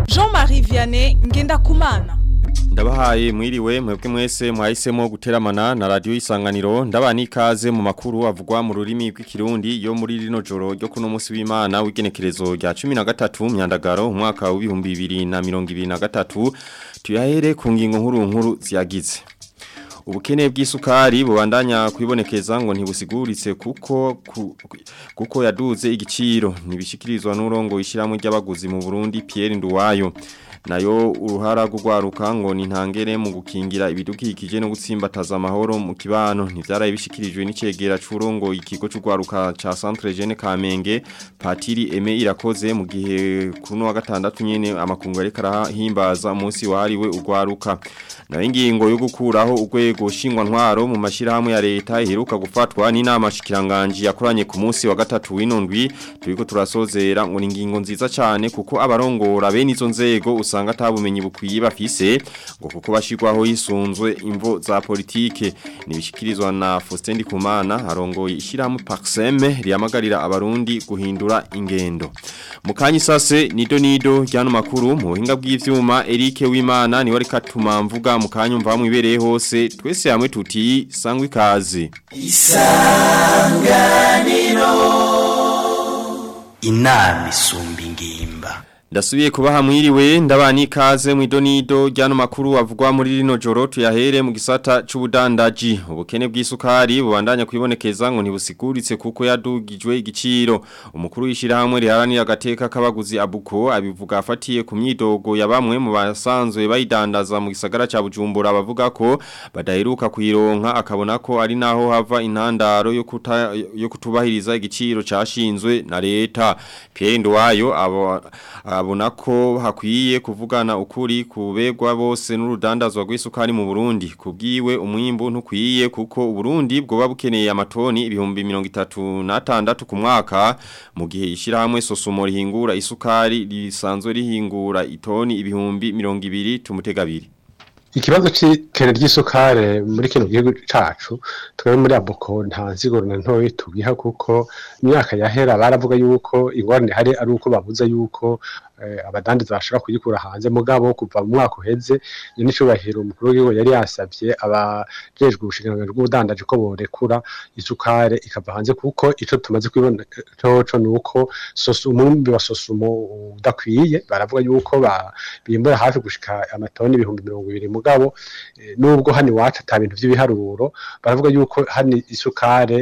Jean-Marie Vianney Ngendakumana Ndabahaye mwiriwe mwebwe mwese mwahisemo guteramana na radio isanganiro ndabani ikaze mu makuru avugwa mu rurimi rw'ikirundi yo muri rino joro ryo kuno munsi w'Imana w'igenekerezo rya 13 myandagaro umwaka wa 2023 tuyahere ku ngingo nkuru nkuru ziyagize Ubukene bw'isukari bubandanya kwibonekeza ngo ntibusiguritse kuko ku, kuko yaduze igiciro nibishikirizwa n'urongo ishiramwe ry'abaguzi mu Burundi Pierre Nduwayo nayo uruhara rugwaruka ngo ni ntangere mu gukingira ibidukikije no gutsimbataza amahoro mu kibano ntivyaraye bishikirijwe n'icegera c'urongo ikigo c'ugwaruka ca Centre Jeune Kamenge Patiri Aime irakoze mu gihe kuno wa gatandatu nyene amakungu ariko arahimbaza umunsi wahariwe ugwaruka nayo ingingo yo gukuraho urwego shingwa ntwaro mu mashirahamwe ya leta iheruka gufatwa n'inama shikiranganje yakoranye ku munsi wa gatatu w'inondwi turiko turasozera ngo ni ingingo nziza cyane kuko abarongora bene izo nzego usanga atabumenyi bukwiye bafise ngo kuko bashirwaho yisunzwe imvo za politike nibishikirizwa na Faustin Ndikumana arongoye ishyirahamwe Paxeme riyamagarira abarundi guhindura ingendo mukanyi sase nido nido ryano makuru mu buhinga bw'ivyuma Eric Wimana ni wari katuma mvuga mukanyi mva mu ibereye hose twese hamwe tuti sangwe ikaze isanganiro inama isumba ingimba Ndasubiye kubaha mwiriwe ndabani ikaze mu idonido ryano makuru avugwa muri rino joro tuyahere mu gisata c'ubudandaji ubukene bw'isukari bubandanya kwibonekeza ngo ntibusiguritse kuko yadugijwe igiciro umukuru w'ishirahamwe riharanira agateka k'abaguzi abuko abivuga afatiye ku myidogo ya bamwe mu basanzwe bayidandaza mu gisagara ca Bujumbura bavuga ko badaheruka kuyironka akabona ko ari naho hava intandaro yo kuta, yo kutubahiriza igiciro cashinzwe na leta Pierre Ndwayo abo abona ko hakwiye kuvugana ukuri kubegwa bose n'urudandazwa rw'isukari mu Burundi kubwiwe umwimbu ntukwiye kuko Burundi bwoba bukeneye amatoni ibihumbi 36 ku mwaka mu gihe ishirahamwe sosumo rihingura isukari risanzwe rihingura itoni ibihumbi 200 tumutegabiri ikibazo c'ikene ry'isukare muri kino gihugu cacu twebwe muri aboko nta nsiguro na ntoyi tugiha kuko imyaka yahera baravuga yuko ingorane hari ari uko babuza yuko abadandaza bashobora kuyikura hanze mugabo kuva mu mwaka uheze n'icubahiro umukuru w'igihugu yari yasavye abajejwe ubushikiranganji bw'ubudandaji ko borekura isukare ikava hanze kuko ico tumaze kwibona coco nuko umwumbi wa sosumo udakwiye baravuga yuko bimbura hafi gushika amatoni ibihumbi mirongo ibiri mugabo nubwo hano iwacu ata bintu vy'ibiharuro baravuga yuko hano isukare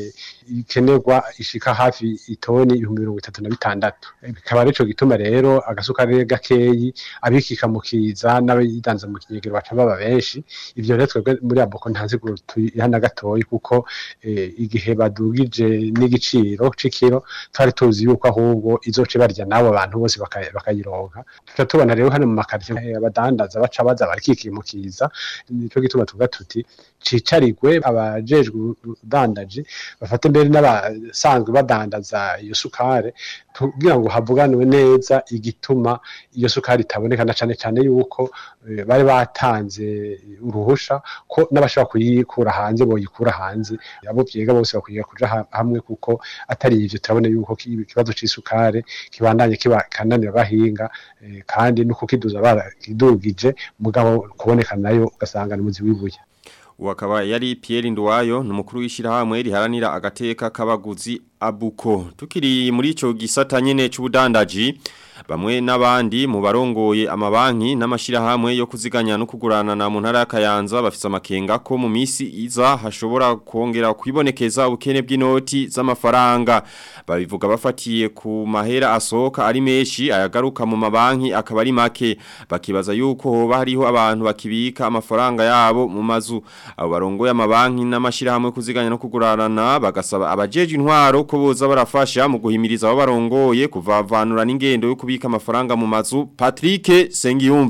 ikenerwa ishika hafi itoni ibihumbi mirongo itatu na bitandatu bikaba arico gituma rero agasukari gakeyi abikika mu kiza n'abayidanza mu kinyegero baca baba benshi ivyo rero twebwe muri aboko ntazi hana gatoyi kuko igihe badugije n'igiciro c'ikiro twari tuzi yuko ahubwo izoce barya nabo abantu bose bakayironka tuca tubona rero hano mu makaritiye abadandaza baca baza barikikiye mu kiza nico gituma tuvuga tuti cicarigwe abajejwe ubudandaji bafate mbere n'abasanzwe badandaza iyo sukare kugira ngo havuganwe neza igituma iyo sukari itaboneka na cane cane yuko bari batanze uruhusha ko n'abashobora kuyikura hanze boyikura hanze abo vyiga bose bakwiye kuja hamwe kuko atari ivyo turabona yuko ikibazo c'isukari kibandanye kibakananira bahinga kandi no kukiduza barakidugije mugabo kuboneka nayo ugasanga ni muzi wibuye Wakaba yari Pierre Nduwayo numukuru w'ishirahamwe riharanira agateka k'abaguzi abuko tukiri muri ico gisata nyene c'ubudandaji bamwe n'abandi mu barongoye amabanki n'amashirahamwe yo kuziganya no kugurana na mu ntara y'akayanza bafise amakenga ko mu misi iza hashobora kongera kwibonekeza ubukene bw'inoti z'amafaranga babivuga bafatiye ku mahera asohoka ari menshi ayagaruka mu mabanki akaba ari make bakibaza yuko hoba hariho abantu bakibika amafaranga yabo mu mazu abo barongoye amabanki n'amashirahamwe kuziganya no kugurana bagasaba abajeje intwaro ko boza barafasha mu guhimiriza abo barongoye kuvavanura n'ingendo yo kubika amafaranga mu mazu Patrick Sengiyumva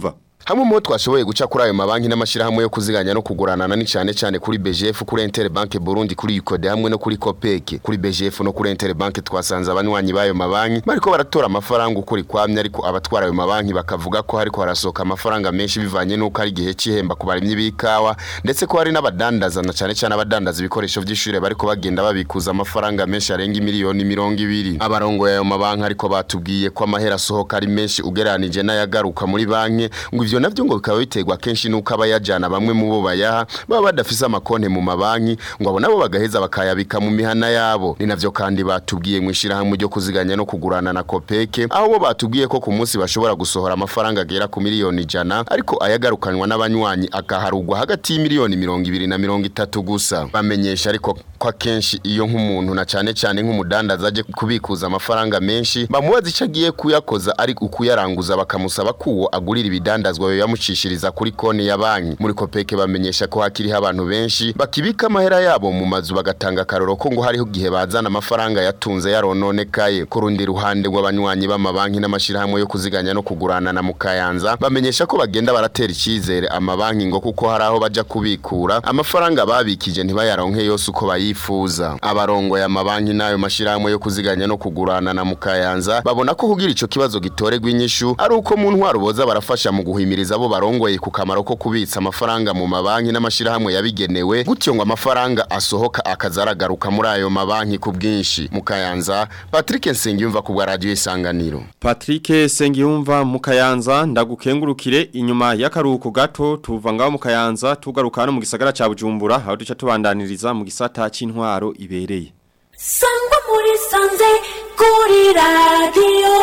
hamwe mu bo twashoboye guca kuri ayo mabanki n'amashirahamwe yo kuziganya no kuguranana ni cyane cyane kuri BGF kuri Interbank Burundi kuri Ukode hamwe no kuri Copec kuri BGF no kuri Interbank twasanze abanywanyi bayo mabanki bariko baratora amafaranga ukuri kwamye ariko abatwara ayo mabanki bakavuga ko hariko harasohoka amafaranga menshi bivanye n'uko ari igihe c'ihemba ku barimyi b'ikawa ndetse ko hari n'abadandaza na cyane cyane abadandaza ibikoresho vy'ishure bariko bagenda babikuza amafaranga menshi arenga miliyoni mirongo ibiri abarongoye ayo mabanki ariko batubwiye ko amahera asohoka ari menshi ugereranije n'ayagaruka muri banki ngo ivyo navyo ngo bikaba biterwa kenshi nuko abayajana bamwe mu bo bayaha baba badafise amakonte mu mabanki ngo abo nabo bagaheza bakayabika mu mihana yabo ni navyo kandi batubwiye mu ishirahamwe ryo kuziganya no kugurana na Kopeke aho bo batubwiye ko ku munsi bashobora gusohora amafaranga agera ku miliyoni ijana ariko ayagarukanwa n'abanywanyi akaharugwa hagati y'imiliyoni mirongo ibiri na mirongo itatu gusa bamenyesha ariko ko akenshi iyo nk'umuntu na cane cane nk'umudandaza aje kubikuza amafaranga menshi bamubaza ico agiye kuyakoza ari ukuyaranguza bakamusaba kuwo agurira ibidandazwa yo yamucishiriza kuri konti ya banki muri kopeke bamenyesha ko hakiriho abantu benshi bakibika amahera yabo mu mazu bagatanga akaroro ko ngo hariho igihe bazana amafaranga yatunze yarononekaye ku rundi ruhande rw'abanywanyi b'amabanki n'amashirahamwe yo kuziganya no kugurana na mukayanza bamenyesha ko bagenda baratera icyizere amabanki ngo kuko hari aho baja kubikura amafaranga babikije ntibayaronke yose uko bayifuza abarongoye amabanki n'ayo mashirahamwe yo kuziganya no kugurana na mukayanza babona ko kugira ico kibazo gitorerwa inyishu ari uko mu ntwaro boza barafasha mu guhimiriza abo barongoye ku kamaro ko kubitsa amafaranga mu mabanki n'amashirahamwe yabigenewe gutyo ngo amafaranga asohoka akazaragaruka muri ayo mabanki ku bwinshi mukayanza Patrick Nsengiyumva ku bwa radio isanganiro Patrick Sengiyumva mu Kayanza ndagukengurukire inyuma y'akaruhuko gato tuva ngaho mu Kayanza tugaruka hano mu gisagara ca Bujumbura aho duca tubandaniriza mu gisata c'intwaro ibereye sangwa muri sanze kuri radiyo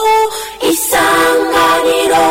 isanganiro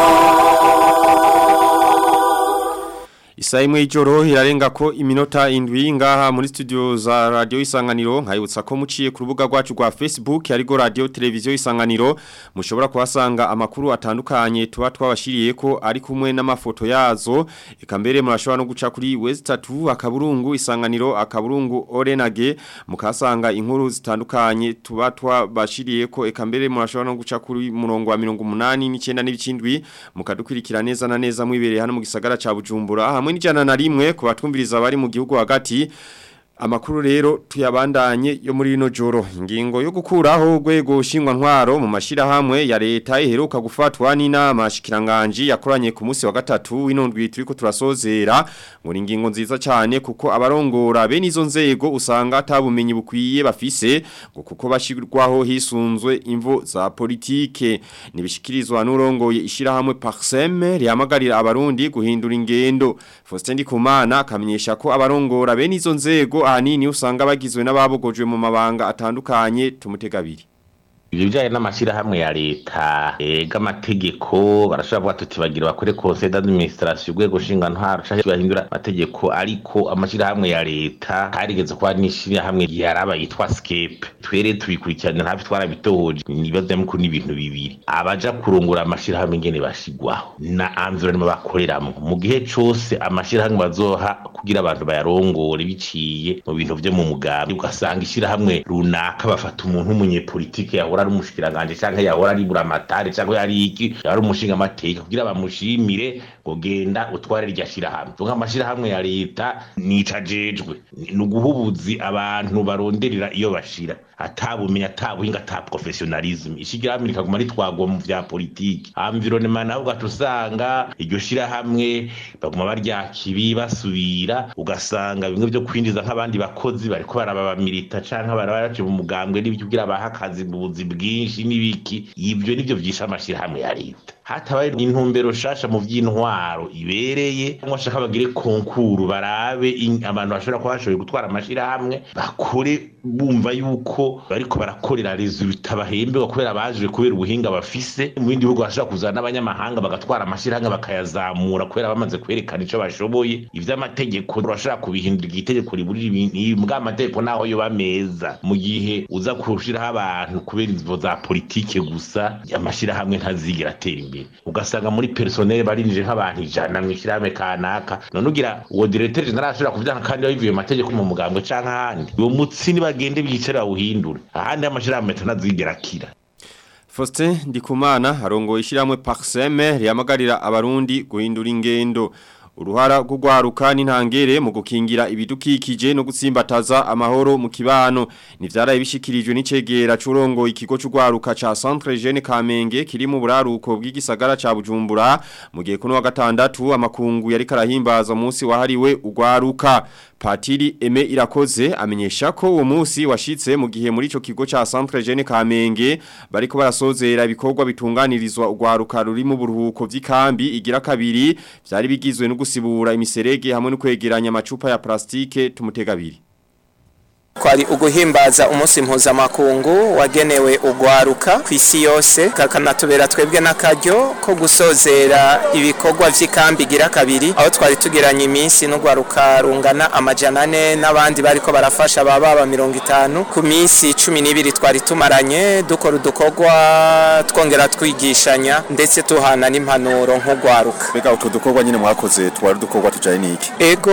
Isa imwe ijoro irarenga ko iminota indwi ngaha muri studio za radio isanganiro nkayibutsa ko muciye ku rubuga rwacu rwa Facebook arigo radio televiziyo isanganiro mushobora kuhasanga amakuru atandukanye tuba twabashiriye ko ari kumwe n'amafoto yazo eka mbere murashobora no guca kuri West 3 akaburungu isanganiro akaburungu Orenage mukasanga inkuru zitandukanye tuba twabashiriye ko eka mbere murashobora no guca kuri murongo wa 189 n'ibicindwi mukadukwirikira neza na neza mwibereye hano mu gisagara ca Bujumbura hamwe n'ijana na rimwe ku batwumviriza bari mu gihugu hagati Amakuru rero tuyabandanye yo muri rino joro ingingo yo gukuraho urwego shingwa ntwaro mu mashirahamwe ya leta iheruka gufatwa n'inama shikiranganje yakoranye ku munsi wa gatatu w'inondwi turiko turasozera ngo ni ingingo nziza cyane kuko abarongora bene izo nzego usanga atabumenyi bukwiye bafise ngo kuko bashirwaho hisunzwe imvo za politike nibishikirizwa n'urongoye ishirahamwe Parsem rihamagarira abarundi guhindura ingendo Faustin Ndikumana akamenyesha ko abarongora bene izo nzego ahanini usanga bagizwe n'ababogojwe mu mabanga atandukanye tumutegabiri ibyo bijyanye n'amashyirahamwe ya leta ega amategeko barashobora kuba tutibagira bakore conseil d'administration urwego ntwaro cyangwa bahindura amategeko ariko amashyirahamwe ya leta harigeze kuba n'ishyirahamwe yaraba yitwa scape twere tubikurikirana ntabwo twarabitohoje ibibazo by'amukuru n'ibintu bibiri abaja kurungura amashyirahamwe ingene bashigwaho na environnement bakoreramo mu gihe cose amashyirahamwe bazoha kugira abantu bayarongore biciye mu bintu vyo mu mugambi ugasanga ishyirahamwe runaka bafata umuntu w'umunyepolitike yahora ari umushikiranganje canke yahora ari buramatari canke yari iki yari umushinga amateka kugira bamushimire ngo genda utware rya shirahamwe donc amashirahamwe ya leta nica jejwe ni uguhubuzi abantu baronderera iyo bashira atabumenyi atabuhinga ata professionalism ishigirahamwe rikaguma ritwagwa mu vya politiki environnement naho ugaca usanga iryo shirahamwe baguma baryakibi basubira ugasanga bimwe vyo kwinjiza nk'abandi bakozi bariko barababamilita canke barabace mu mugambwe n'ibyo kugira baha akazi mu buzi bwinshi n'ibiki ibyo nivyo vyisha amashirahamwe ya leta hatabaye intumbero shasha mu vy'intwaro ibereye cyangwa shaka bagire konkuru barabe abantu bashobora kuba bashoboye gutwara amashirahamwe bakore bumva yuko bariko barakorera resulta bahemberwa kubera baje kubera ubuhinga bafise mu bindi bihugu bashobora kuzana n'abanyamahanga bagatwara amashirahamwe bakayazamura kubera bamaze kwerekana ico bashoboye ivy'amategeko urashobora kubihindura igitegeko riburira ibintu mbwa amategeko naho yoba meza mu gihe uza kushiraho abantu kubera inzivo za politike gusa amashirahamwe ntazigera atera imbere ugasanga muri personnel barinje nk'abantu ijana mu ishyirahamwe kanaka none ugira uwo directeur general ashobora kuvyanka kandi yabivuye mu mategeko mu mugambwe canke ahandi uwo mutsi nibagende bicare bawuhindure ahandi amashirahamwe ntazigera akira Faustin Ndikumana arongoye ishiramwe Parseme rihamagarira abarundi guhindura ingendo uruhara rw'ugwaruka n'intangere mu gukingira ibidukikije no gutsimbataza amahoro mu kibano nivyaraye bishikirijwe n'icegera curongo ikigo c'ugwaruka ca Centre Jeune Kamenge kiri mu buraruko bw'igisagara ca Bujumbura mu gihe kuno wa gatandatu amakungu yari karahimbaza umunsi wahariwe ugwaruka Patiri Eme Irakoze amenyesha ko uwo munsi washitse mu gihe muri ico kigo ca Centre Jeune Kamenge bariko barasozera ibikorwa bitunganirizwa ugwaruka ruri mu buruhuko vy'ikambi igira kabiri vyari bigizwe no gusibura imiserege hamwe no kwegeranya amacupa ya plastike tumutegabiri kwari uguhimbaza umunsi mpuzamakungu wagenewe ugwaruka ku isi yose kakanatubera twebwe n'akaryo ko gusozera ibikorwa vy'ikambi igira kabiri aho twari tugiranye iminsi n'ugwaruka rungana amajana ane n'abandi bariko barafasha abababa mirongo itanu ku minsi cumi n'ibiri twari tumaranye dukora udukorwa twongera twigishanya ndetse tuhana n'impanuro nk'ugwaruka mbega utwo dukorwa nyine mwakoze twari udukorwa tujaye n'iki ego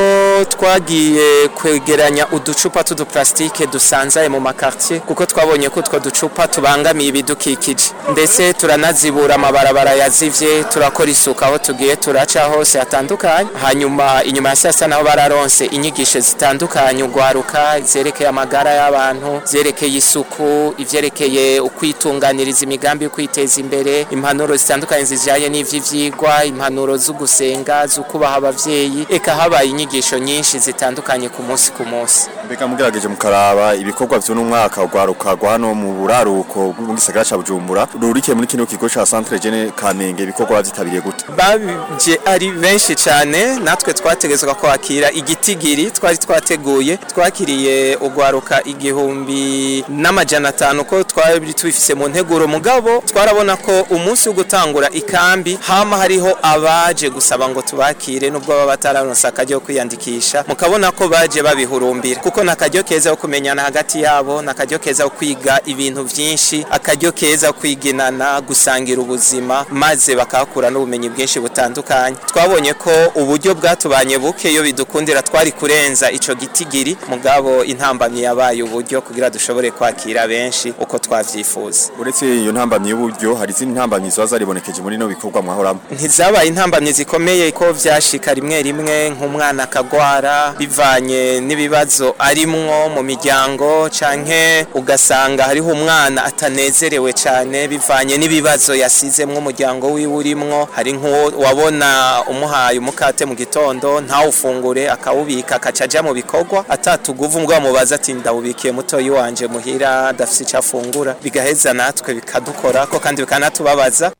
twagiye kwegeranya uducupa t'uduplastike dusanzaye mu makartier kuko twabonye ko utwo ducupa tubangamiye ibidukikije ndetse turanazibura amabarabara yazivye turakora isuku aho tugiye turaca hose hatandukanye hanyuma inyuma ya sasa naho bararonse inyigisho zitandukanye ugwaruka zerekeye amagara y'abantu zerekeye isuku ivyerekeye ukwitunganiriza imigambi yo kwiteza imbere impanuro zitandukanye zijanye n'ivy'ivyigwa impanuro zo gusenga zo kubaha abavyeyi eka habaye inyigisho nyinshi zitandukanye ku munsi ku munsi mbega mugerageje mukaraba ibikorwa vy'uno mwaka ugwaruka rwa hano mu buraruko bw'igisagara ca Bujumbura rurikiye muri kino kigo ca Centre Jeune Kamenge ibikorwa bavyitabiriye gute babije ari benshi cyane natwe twategezwa kwakira igitigiri twari twateguye twakiriye ugwaruka igihumbi n'amajana atanu ko twari tubifise mu nteguro mugabo twarabona ko umunsi wo gutangura ikambi hama hariho abaje gusaba ngo tubakire nubwo baba batararonse akaryo ko kwiyandikisha mukabona ko baje babihurumbira kuko nakaryo keza ko kumenyana hagati yabo nakaryo keza ko kwiga ibintu vyinshi akaryo keza ko kwiginana gusangira ubuzima maze bakakura n'ubumenyi bwinshi butandukanye twabonye ko uburyo bwatubanye buke iyo bidukundira twari kurenza ico gitigiri mugabo intambamye yabaye uburyo kugira dushobore kwakira benshi uko twavyifuza uretse iyo ntambamye y'uburyo hari izindi ntambamye ziba zaribonekeje muri no bikorwa mwahoramo ntizabaye intambamye zikomeye ko vyashika rimwe rimwe nk'umwana akagwara bivanye n'ibibazo arimwo mu miryango canke ugasanga hariho umwana atanezerewe cane bivanye n'ibibazo yasizemwo umuryango wiwe urimwo hari nk'uwo wabona umuhaye umukate mu gitondo ntawufungure akawubika akaca aja mu bikorwa atatuguvu mbwa mubaza ati ndawubikiye mutoyi wanje muhira adafise ico afungura bigaheza natwe bikadukorako kandi bikanatubabaza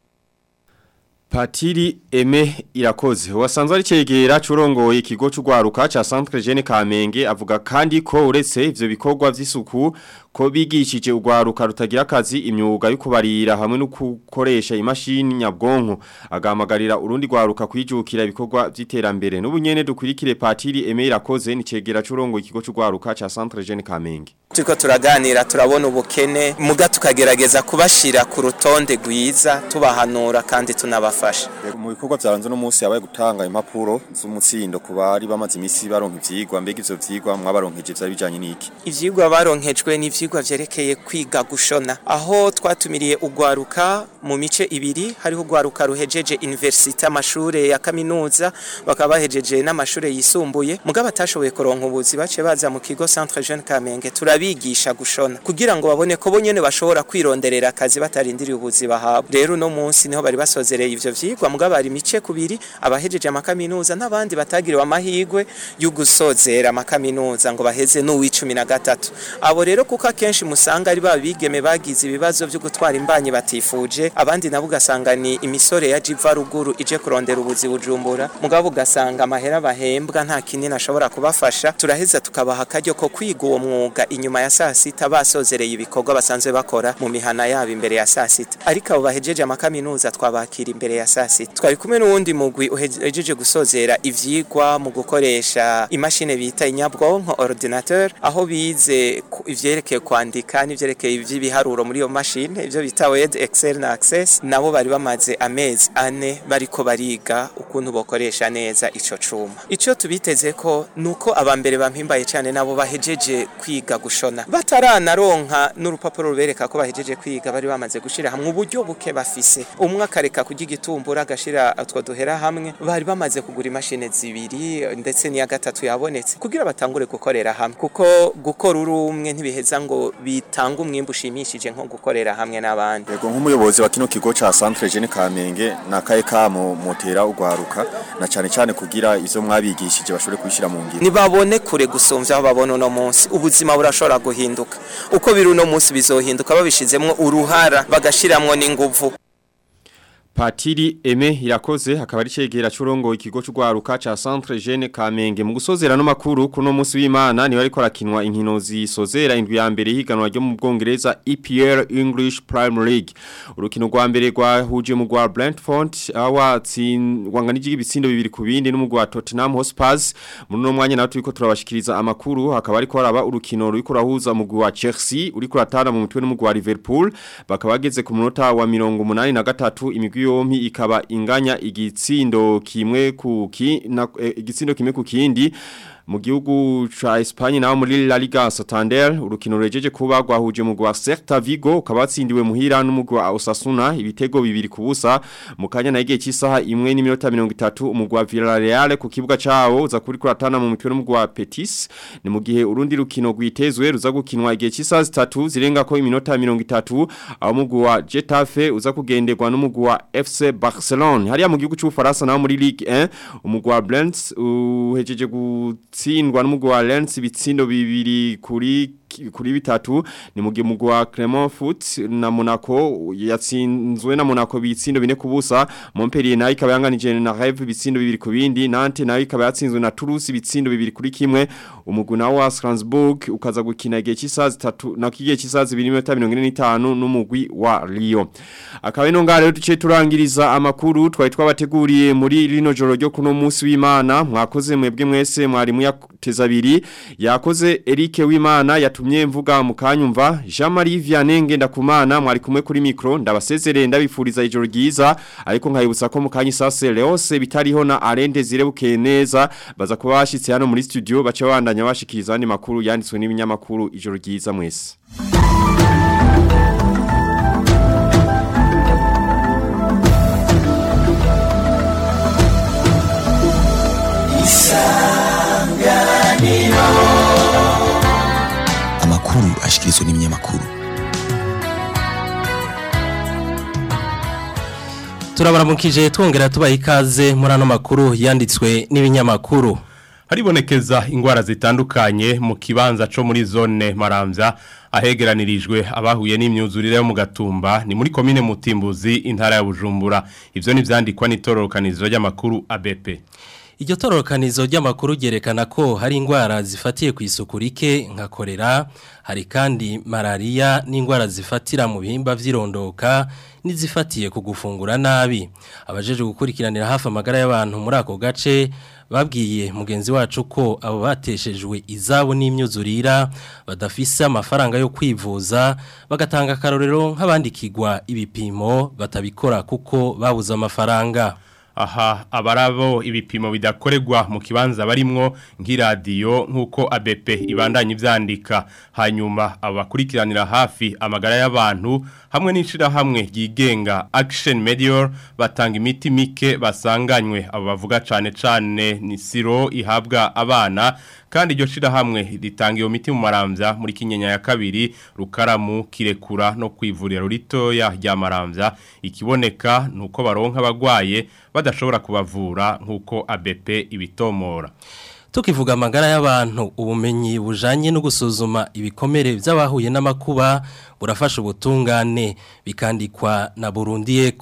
Patiri Eme Irakoze wasanzwe ari cegera curongoye ikigo c'ugwaruka ca Centre Jeune Kamenge avuga kandi ko uretse ivyo bikorwa vy'isuku ko bigishije ugwaruka rutagira akazi imyuga yo kubarira hamwe no gukoresha imashini nyabwonko agamagarira urundi gwaruka kwijukira ibikorwa vy'iterambere n'ubunyene dukurikire Patiri Eme Irakoze ni cegera curongoye ikigo c'ugwaruka ca Centre Jeune Kamenge turiko turaganira turabona ubukene muga tukagerageza kubashira ku rutonde rwiza tubahanura kandi tunabafasha mu bikorwa byaranze no munsi yabaye gutanga impapuro z'umutsindo ku bari bamaze imisi baronka ivyigwa mbega ivyo vyigwa mwabaronkeje vyari bijanye n'iki ivyigwa baronkejwe ni ivyigwa vyerekeye kwiga gushona aho twatumiriye ugwaruka mu mice ibiri hariho ugwaruka ruhejeje universite amashure ya kaminuza bakaba bahejeje n'amashure yisumbuye mugabo batashoboye kuronka ubuzi bace baza mu kigo Centre Jeune Kamenge turabigisha gushona kugira ngo babone ko bonyene bashobora kwironderera akazi batarindiriye ubuzi bahabwa rero no munsi niho bari basozereye ivyo vyigwa mugabo bari mice kubiri abahejeje amakaminuza n'abandi batagiriwe amahigwe yo gusozera amakaminuza ngo baheze n'uw'icumi na gatatu abo rero kuko akenshi musanga ari babigeme bagize ibibazo byo gutwara imbanyi batifuje abandi nabo ugasanga ni imisore ya jiva ruguru ije kurondera ubuzi bujumbura mugabo ugasanga amahera bahembwa nta kinini ashobora kubafasha turaheza tukabaha akaryo ko kwiga uwo mwuga inyuma ya saa sita basozereye ibikorwa basanzwe bakora mu mihana yabo imbere ya saa sita ariko abo bahejeje amakaminuza twabakira imbere ya ya sasita twari kumwe n'uwundi mugwi uhejeje gusozera ivyigwa mu gukoresha imashini bita inyabwonko ordinateur aho bize ku- ivyerekeye kwandika n'ivyerekeye ivy'ibiharuro muri iyo mashini ivyo bita word excel na access nabo bari bamaze amezi ane bariko bariga ukuntu bokoresha neza ico cuma ico tubiteze ko nuko abambere bampimbaye cyane nabo bahejeje kwiga gushona bataranaronka n'urupapuro rubereka ko bahejeje kwiga bari bamaze gushira hamwe uburyo buke bafise umwe akareka kurya igitumbura agashira utwo duhera hamwe bari bamaze kugura imashini zibiri ndetse n'iya gatatu yabonetse kugira batangure gukorera hamwe kuko gukora uri umwe ntibiheza ngo bitange umwimbu ushimishije nko gukorera hamwe n'abandi Yego nk'umuyobozi wa kino kigo ca Centre Jeune Kamenge nakaye kamo motera ugwaruka na cyane cyane kugira ivyo mwabigishije bashobore kubishira mu ngiro. nibabone kure gusumvya aho babona uno munsi ubuzima burashobora guhinduka uko biri uno munsi bizohinduka babishizemwo uruhara bagashiramwo n'inguvu Patiri Eme irakoze hakaba ari cegera curongo ikigo c'ugwaruka ca Centre Jeune Kamenge mu gusozera no makuru kuno munsi w'Imana ni bariko rakinwa inkino zisozera indwi ya mbere higanwa ryo mu Bwongereza EPL English Premier League urukino rwa mbere rwahuje mu rwa Brentford awatsin wanganije ibitsindo bibiri ku bindi n'umugwa wa Tottenham Hotspur muri no mwanya nawe turiko turabashikiriza amakuru hakaba ariko haraba urukino ruriko rahuza mu wa Chelsea uriko ratana mu mutwe n'umugwa wa Liverpool bakaba bageze ku munota wa 83 imigwi yompi ikaba inganya igitsindo kimwe ku ki na eh, igitsindo kimwe ku kindi mu gihugu ca Espagne naho muri La Liga Santander urukino rurejeje kuba rwahuje mu gwa Celta Vigo ukaba watsindiwe muhira n'umugwi wa Osasuna ibitego bibiri ku busa mu kanya na igihe cy'isaha imwe n'iminota 30 umugwi wa Villarreal ku kibuga cawo uza kuri kuratana mu mupira n'umugwi wa Betis ni mu gihe urundi rukino rwitezwe ruza gukinwa igihe cy'isaha zitatu zirenga ko iminota 30 aho umugwi wa Getafe uza kugenderwa n'umugwi wa FC Barcelona hariya mu gihugu cy'Ufaransa naho muri Ligue 1 umugwi wa Lens uhejeje gutsindwa n'umugwi wa Lens ibitsindo bibiri kuri kuri bitatu ni mugihe mugwi wa Clermont Foot na Monaco yatsinzwe na Monaco bitsindo bine kubusa Montpellier nayo ikaba yanganije na Rennes bitsindo bibiri ku bindi Nantes nayo ikaba yatsinzwe na Toulouse bitsindo bibiri kuri kimwe umugwi nawo wa Strasbourg ukaza gukina igihe cy'isaha zitatu na kigihe cy'isaha 2:45 n'umugwi wa Lyon akaba ino ngare rero duce turangiriza amakuru twari twabateguriye muri rino joro ryo kuno munsi w'Imana mwakoze mwebwe mwese mwari muyateza abiri yakoze Eric w'Imana yatumye mvuga mu kanyumva Jean Marie Vianney Ngendakumana mwari kumwe kuri micro ndabasezerere ndabifuriza ijoro ryiza ariko nkayibutsa ko mu kanyi sase Leose bitariho na Arende zirebuke neza baza kuba bashitse hano muri studio bace bandanya bashikiriza andi makuru yanditswe n'ibinyamakuru ijoro ryiza mwese amakuru ashikirizwa n'ibinyamakuru turabaramukije twongera tubaha ikaze muri ano makuru yanditswe n'ibinyamakuru haribonekeza ingwara zitandukanye mu kibanza co muri zone maramvya ahegeranirijwe abahuye n'imyuzurire yo mu gatumba ni muri komine mutimbuzi intara ya bujumbura ivyo ni vyandikwa n'itororokanizo ry'amakuru ABP Iryo tororokanizo ry'amakuru ryerekana ko hari indwara zifatiye ku isuku rike nka korera hari kandi malaria n'indwara zifatira mu bihimba vy'irondoka n'izifatiye ku gufungura nabi abajeje gukurikiranira hafi amagara y'abantu muri ako gace babwiye mugenzi wacu ko abo bateshejwe izabo n'imyuzurira badafise amafaranga yo kwivuza bagatanga akarorero nk'abandikirwa ibipimo batabikora kuko babuze amafaranga aha abarabo ibipimo bidakorerwa mu kibanza barimwo nk'iradiyo nk'uko ABP ibandanya ivyandika hanyuma abakurikiranira hafi amagara y'abantu hamwe n'ishirahamwe ryigenga Action Medior batanga imiti mike basanganywe abo bavuga cane cane ni siro ihabwa abana kandi iryo shirahamwe ritanga iyo miti mu maramvya muri kinyenya ya kabiri rukaramu kirekura no kwivurira ritoya rya maramvya ikiboneka nuko baronka abagwaye badashobora kubavura nkuko ABP ibitomora tukivuga amagara y'abantu ubumenyi bujanye no gusuzuma ibikomere by'abahuye n'amakuba burafasha ubutungane bikandikwa na Burundi eko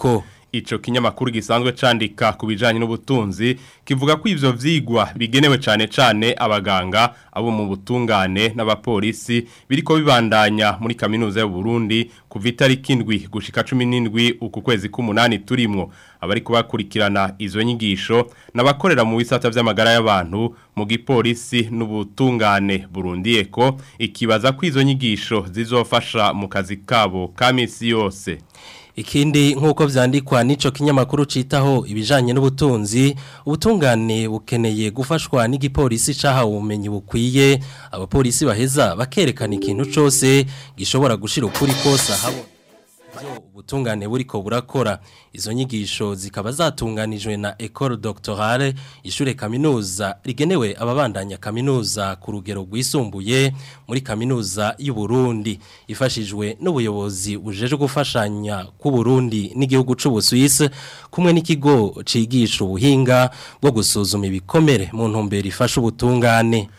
Ico kinyamakuru gisanzwe candika ku bijanye n'ubutunzi kivuga ko ivyo vyigwa bigenewe cane cane abaganga abo mu butungane n'abapolisi biriko bibandanya muri kaminuza y'u Burundi kuva itariki indwi gushika 17 uku kwezi k'umunani turimwo abari kubakurikirana izo nyigisho n'abakorera mu bisata vy'amagara y'abantu mu gipolisi n'ubutungane Burundi eko ikibaza ko izo nyigisho zizofasha mu kazi kabo ka misi yose Ikindi nk'uko vyandikwa n'ico kinyamakuru citaho ibijanye n'ubutunzi ubutungane bukeneye gufashwa n'igipolisi cahawe ubumenyi bukwiye abapolisi baheza bakerekana ikintu cose gishobora gushira ukuri kose habo ubutungane buriko burakora izo nyigisho zikaba zatunganijwe na Ecole Doctorale ishure kaminuza rigenewe ababandanya kaminuza ku rugero rwisumbuye muri kaminuza y'u Burundi ifashijwe n'ubuyobozi bujeje gufashanya ku Burundi n'igihugu c'u Busuwisi kumwe n'ikigo cigisha ubuhinga bwo gusuzuma ibikomere mu ntumbero ifasha ubutungane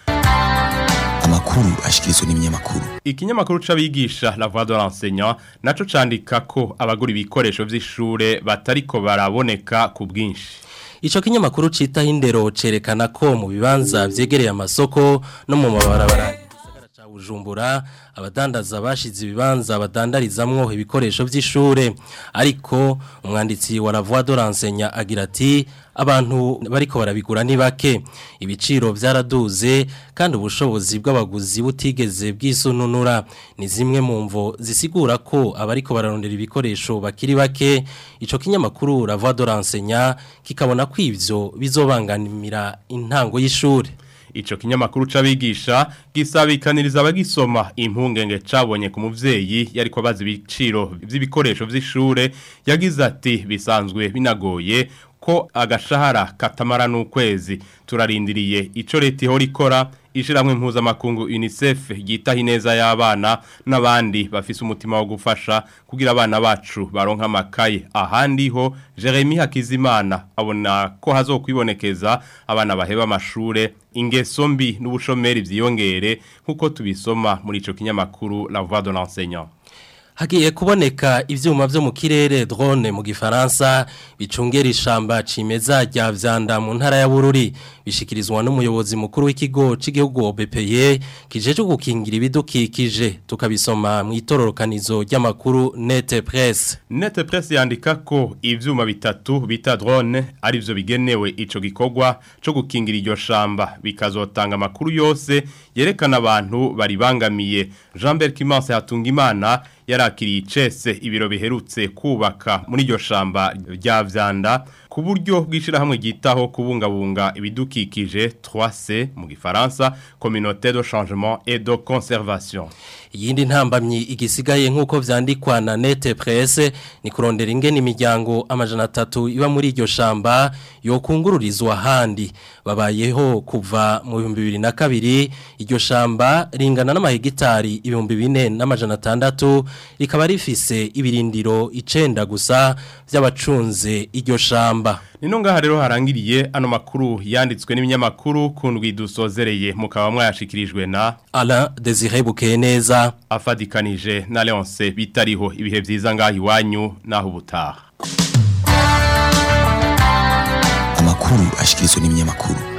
amakuru ashikirizwa n'ibinyamakuru Ikinyamakuru c'abigisha La Voix de l'enseignant naco candika ko abagura ibikoresho vy'ishure batariko baraboneka ku bwinshi. Ico kinyamakuru cita hindero cerekana ko mu bibanza vyegereye amasoko no mu mabarabara ca Bujumbura abadandaza bashize ibibanza badandarizamwo ibikoresho vy'ishure ariko umwanditsi wa La Voix de l'enseignant agira ati abantu bariko barabigura ni bake ibiciro vyaraduze kandi ubushobozi bw'abaguzi butigeze bwisununura ni zimwe mu mvo zisigura ko abariko bararondera ibikoresho bakiri bake ico kinyamakuru La Voix de l'enseignant kikabona ko ivyo bizobanganimira intango y'ishure Ico kinyamakuru c'abigisha gisabikaniriza abagisoma impungenge cabonye ku muvyeyi yariko abaza ibiciro vy'ibikoresho vy'ishure yagize ati bisanzwe binagoye ko agashahara katamara n'ukwezi turarindiriye ico leta ihora ikora ishiramwe mpuzamakungu UNICEF yitaho ineza y'abana n'abandi bafise umutima wo gufasha kugira abana bacu baronka amakaye ahandi ho Jeremy Hakizimana abona ko hazokwibonekeza abana baheba amashure ingeso mbi n'ubushomeri vyiyongere nkuko tubisoma muri ico kinyamakuru La Voix de l'enseignant Hagiye kuboneka ivyuma vyo mu kirere drone mu gifaransa bicungera ishamba cimeza rya vyanda mu ntara ya Bururi bishikirizwa n'umuyobozi mukuru w'ikigo c'igihugu OBPE kijeje gukingira ibidukikije tukabisoma mu itororokanizo ry'amakuru Net Press Net Press yandika ko ivyuma bitatu bita drone arivyo bigenewe ico gikorwa co gukingira iryo shamba bikazotanga amakuru yose yerekana abantu baribangamiye Jean-Bert Kimanse Hatungimana yarakiriye icese ibiro biherutse kubaka muri iryo shamba rya vyanda ku buryo bw'ishirahamwe ryitaho kubungabunga ibidukikije 3C mu gifaransa Communauté de changement et de conservation Yindi ntambamyi igisigaye nk'uko vyandikwa na Net Press ni kurondera ingene imiryango amajana atatu iba muri iryo shamba yokungururizwa handi babayeho kuva mu 2002 iryo shamba ringana n'amahegitari ibihumbi bine n'amajana atandatu rikaba rifise ibirindiro icenda gusa vy'abacunze iryo shamba Nino ngaha rero harangiriye ano makuru yanditswe n'ibinyamakuru kundwi dusozereye mukaba mwayashikirijwe na Alain Désiré Bukeneza afadikanije na Leonce bitariho ibihe vyiza ngaha iwanyu naho ubutaha amakuru ashikirizwa n'ibinyamakuru